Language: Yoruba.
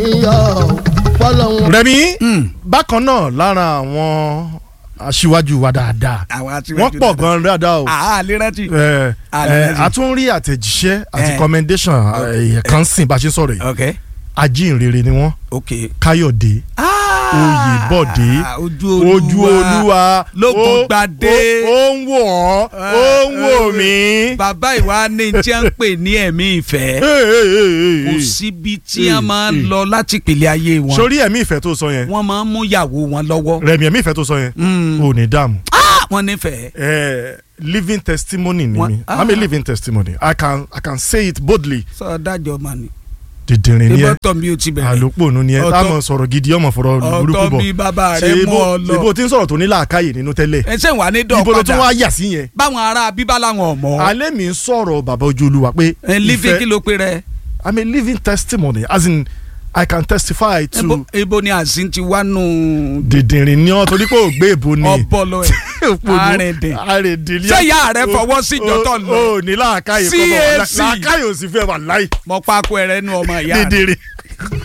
níyọ̀ fọlọ́hún. Rẹ̀mí bákan náà lára àwọn aṣíwájú wa dáadáa àwọn àti wọ́n pọ̀ gan dáadáa o àá lè rántí. ẹ Ah, ẹ lẹ́yìn. a tún rí àtẹ̀jíṣẹ́ àti Eh. commendation ẹ̀yẹ kan sìn bá a ṣe ń sọ̀rọ̀ yìí ok ajínrere ni wọ́n ok. Káyọ̀dé Oyèbọ̀dé ojú olúwa ojú olúwa lógun ó- gbadé. ó ó ń wò ọ́ ó ń wò mí. bàbá ìwà ni tí a ń pè ní ẹ̀mí ìfẹ́ kò síbi tí a máa ń lọ láti pèlè ayé wọn sórí ẹ̀mí ìfẹ́ tó sọ yẹn wọ́n máa ń mú ìyàwó wọn lọ́wọ́ Rẹ̀mí ẹ̀mí ìfẹ́ tó sọ yẹn Mm. ò ní dààmú. Ah, wọ́n nífẹ̀ẹ́. Eh, living testimony ni Wọ́n- mi ah. i'm a living testimony i can i can say it boldly sọ dájọ́ mà ní. dìdìrín ni ẹ ìbọn mi ò ti bẹ̀rẹ̀. àlòpọ̀nù ni ẹ Ọ̀tọ̀- táwọn sọ̀rọ̀ gidi ọmọ fọ̀rọ̀ burúkú ọ̀tọ̀ bọ̀ bí bàbá ṣe rẹ̀ mú ọ ibo ibo lọ. tí ń sọ̀rọ̀ tó ní làákàyè nínú tẹ́lẹ̀ ẹ ṣe wà ní dọ̀ ibo ló tún padà wá yà sí yẹn báwọn ará bíbá làwọn ọmọ. alẹ́ mi ń sọ̀rọ̀ bàbá ojú olúwa pé ẹ lífi kí ló pe rẹ. i'm a living testimony as in i can testify to Ebo- ebo ni àzín ti wá nù. dìdìrín ni ọ torí pé ò gbé èbó ni ọpọlọ ẹ Òpònú. àrìndìn. àrìndìn ni ṣé ìyá rẹ fọwọ́ sí ìjọ́tọ̀ lọ. o ní làákàyè kọ́ bọ̀ CAC. làákàyè ò sì fẹ́ wà láì mọ pákó ẹrẹ nu ọmọ ìyá rẹ. dìdìrín.